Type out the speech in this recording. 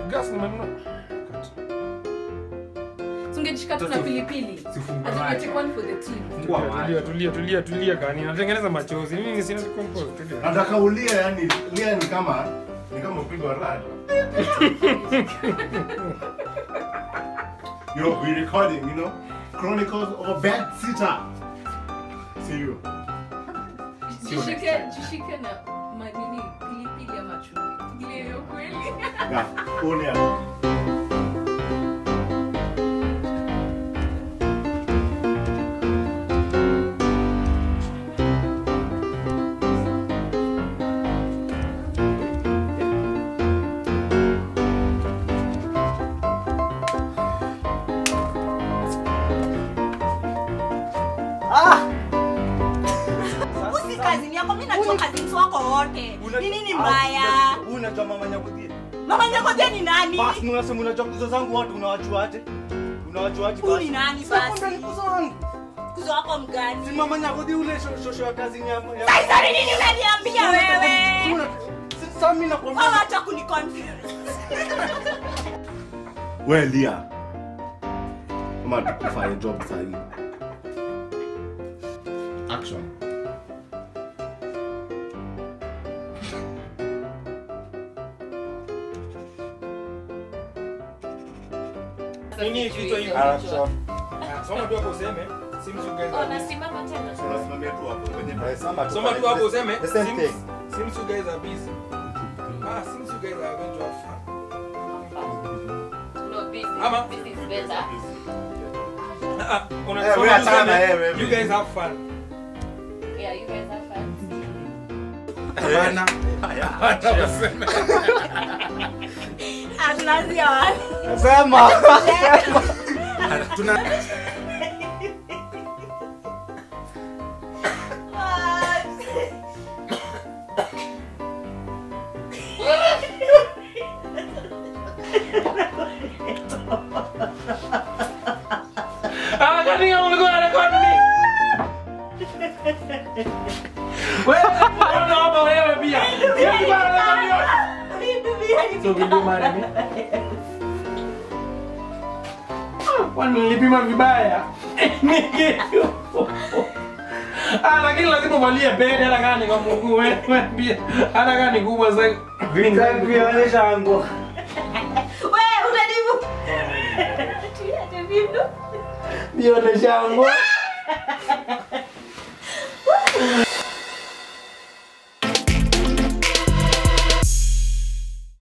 gas nimenunua. Tungejishika tu na pilipili. Sifungue Ati macho. take one for the team. Tulia, tulia, tulia, tulia, tulia gani? Natengeneza machozi. Mimi sina compose. Tulia. Nataka ulia yani, lia ni kama ni kama upigwa rad. Yo, we recording, you know? Chronicles of Bad Sitter. See you. Jishike, jishike na manini pilipili ama chumvi. Ile hiyo kweli. Yeah, only Usi kazini yako, mimi najua kazini wako wote. Ni nini mbaya? Unajua mama Nyakudia? Mama Nyakodia ni nani? Basi unasema unajua kuzo zangu watu unawajuaje? Unawajuaje Huyu basi? ni nani Sasa basi? ni kuzo wangu. Kuzo wako Si mgani? mama Nyakudia ule sho- shosho ya kazini ya ya- Sasa ni nini unaniambia wewe? Una- si- Sasa mimi nakwambia. Wewe acha kuniconfuse. We lia. Kama tukufanya job sahi. Action. Nini kichwa hivi? Ah, sawa. Ah, Soma tu hapo useme. Seems you guys Oh, are busy. nasimama tena. Tunasimamia tu hapo kwenye Eh, soma tu Soma tu hapo useme. The same Seems thing. seems you guys are busy. Ah, seems you guys are going to have fun. No, this Ama? is, this is better. Ah, ah, una- Eh, soma we tu achana, useme, eh, wewe. You guys have fun. Yeah, you guys have fun. Hapana. Hata useme. Atunaanzia wapi? Sema. Tuna Ah, kani kama ulikuwa unarekodi nini? Wewe, unaona hapa wewe pia. Yeye alikuwa anarekodi yote. So will you marry me? Kwani nilipima vibaya? Nikitu. Ah, lakini lazima uvalie pete hata kama ni kwa mguu wewe pia. Hata kama ni kubwa sasa. Vitaki kuonyesha nguo. Wewe unanibu. Tulia, Davido. Nione shango.